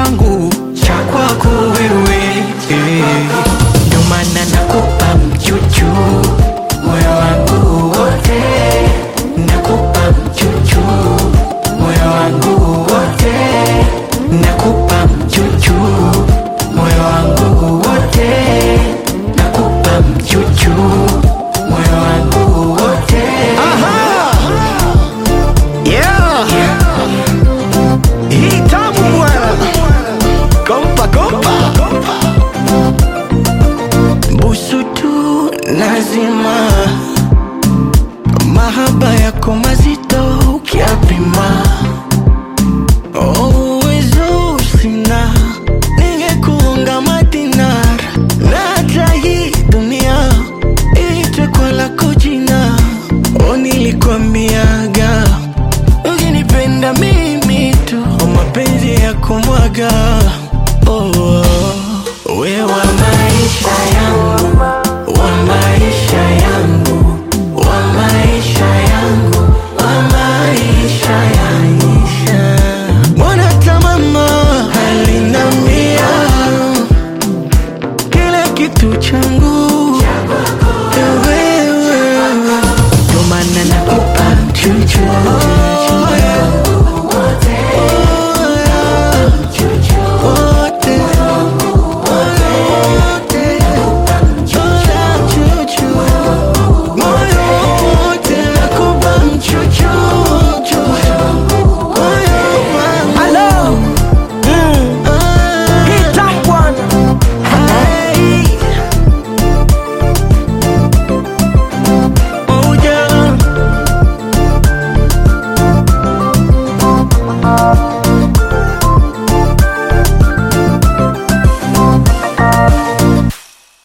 changu cha kwako wewe eh. Ndio maana nakupa mchuchu moyo wangu wote, nakupa mchuchu moyo wangu wote, nakupa mchuchu moyo wangu wote, nakupa mchuchu moyo wangu wote. Yeah. Hii tamu bwana. Kompa kompa. busu tu lazima, mahaba yako mazito ukiapima, oh, uwezo sina, ningekuunga madinar na hata hii dunia iitwe kwa lako jina, oh, nilikwambiaga ukinipenda mimi tu, oh, mapenzi ya kumwaga oh,